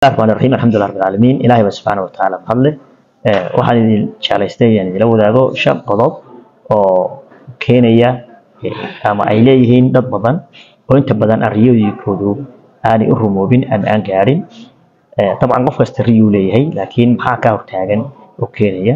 الرحمن الرحيم الحمد لله رب العالمين إلهي سبحانه وتعالى بفضله waxaan idin jeclaystay inaan idila wadaago shan qodob oo keenaya ama ay leeyihiin dad badan oo inta badan aan riyooyinkoodu aanay u rumoobin ama aan gaarin dabcan qof kasta riyuu leeyahay laakiin maxaa ka hortaagan oo keenaya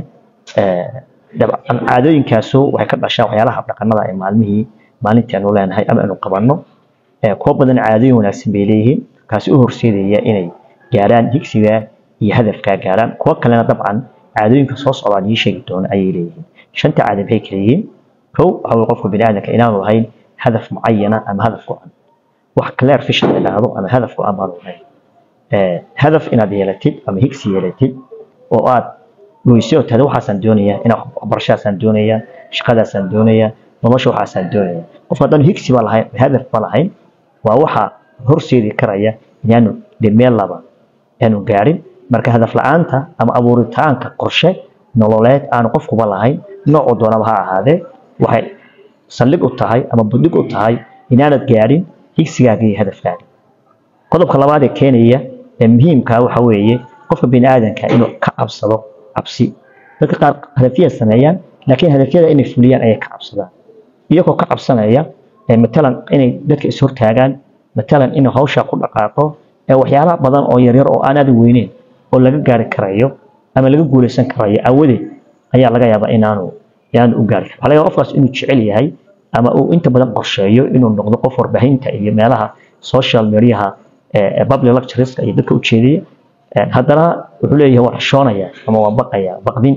dabcan caadooyinkaasu waxay ka dhashaa waxyaalaha dhaqanada ee maalmihii maalintii aanu leenahay ama aanu qabanno kuwa badan caadooyin wanaagsan bay leeyihiin kaasi u horseedaya inay gaaraan higsiga iyo hadafkaa gaaraan kuwa kalena dabcan caadooyinka soo socdaan ii sheegi doona ayay leeyihiin shanta caado maxay kala yihiin kow waxa weye qofka biniaadamka inaanu lahayn hadaf mucayana ama hadaf go-an wax clear vision la dhahdo ama hadaf go-an baanu lahayn hadaf inaad yeelatid ama higsi yeelatid oo aad goyso oo tahda waxaasaan doonayaa inaa waxbarashadaasaan doonayaa shaqadaasaan doonayaa nolosha waxaasaan doonaya qofka haddaan higsi ba lahayn hadaf ba lahayn waa waxa horseedi karaya inaanu de meel laba aanu gaarin marka hadaf la-aanta ama abuuritaanka qorshe nololeed aanu qofkuba lahayn noocuu doonaba ha ahaadee waxay saldhig u tahay ama budhig u tahay inaanad gaarin higsigaaga iyo hadafkaaga qodobka labaad ee keenaya ee muhiimkaa waxa weeye qofka bini aadanka inuu ka cabsado cabsi dadka qaar hadafyada sameeyaan laakiin hadafyada inay fuliyaan ayay ka cabsadaan iyagoo ka cabsanaya matalan inay dadka ishortaagaan matalan inuu hawshaa ku dhaqaaqo waxyaala badan oo yaryar oo aan aada weyneyn oo laga gaari karayo ama laga guuleysan karayo awadeed ayaa laga yaabaa inaanu inaanu u gaari karin waxaa laga yaabaa qofkaas inuu jecel yahay ama uu inta badan qorsheeyo inuu noqdo qof warbaahinta iyo meelaha social mediaha public lectureska iyo dadka ujeedaya haddana wuxuu leeyahay waan xishoonaya ama waan baqaya baqdin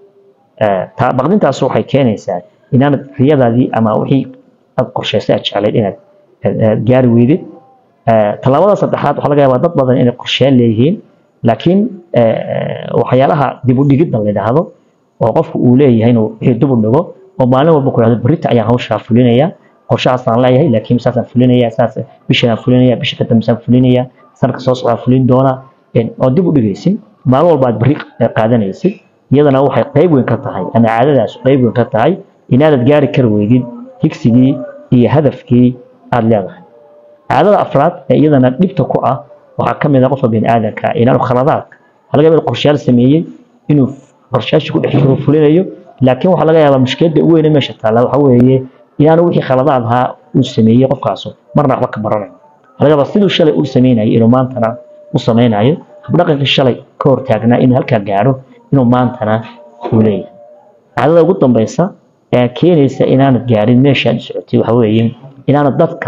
baqdintaas waxay keenaysaa inaanad riyadaadii ama wixii aad qorshaysay aad jeclayd inaad gaari weydid tallaabada saddexaad waxaa laga yaabaa dad badan inay qorsheen leeyihiin laakiin waxyaalaha dib u dhigidda la yidhaahdo oo qofku uu leeyahay inuu wixii dib u dhigo oo maalin walba ku yidhahdo berita ayaan hawshaa fulinaya qorshahaasaan leeyahay laakiin saasaan fulinaya saas bishanaan fulinaya bisha ka dambesaan fulinaya sanadka soo socdaa fulin doona oo dib u dhigaysid maalin walba aad berri qaadanaysid iyadana waxay qayb weyn ka tahay ama caadadaas qayb weyn ka tahay inaanad gaari kari weydid higsigii iyo hadafkii aad leedahay caadada afraad ee iyadana dhibta ku ah waxaa ka mid ah qofka bini aadanka inaanu khaladaadka waxaa laga yaabaa qorshayaal sameeyey inuu qorshayaashii ku dhex jiro fulinayo laakiin waxaa laga yaabaa mushkiladda ugu weyne meesha taalla waxa weeye inaanu wixii khaladaad ahaa uu sameeyey qofkaasu marna waxba ka baranayo waxaa laga yaabaa siduu shalay uu sameynayay inuu maantana u sameynayo habdhaqankii shalay ka hortaagnaa inuu halkaa gaaro inuu maantana uu leeyahay caadada ugu dambaysa ee keenaysa inaanad gaarin meeshaad socotay waxa weeye inaanad dadka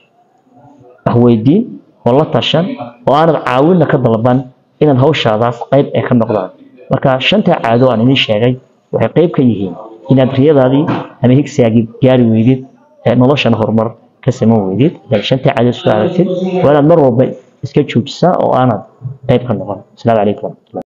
weydiin oo la tashan oo aanad caawinna ka dalban inaad hawshaadaas qayb ay ka noqdaan marka shantaa caado aan idiin sheegay waxay qayb ka yihiin inaad riyadaadii ama higsigaagii gaari weydid noloshana horumar ka saman weydid hadaad shantaa caado isku aragtid waa inaad mar walba iska joojisaa oo aanad qayb ka noqon asalaamu calaykum waraxmatullah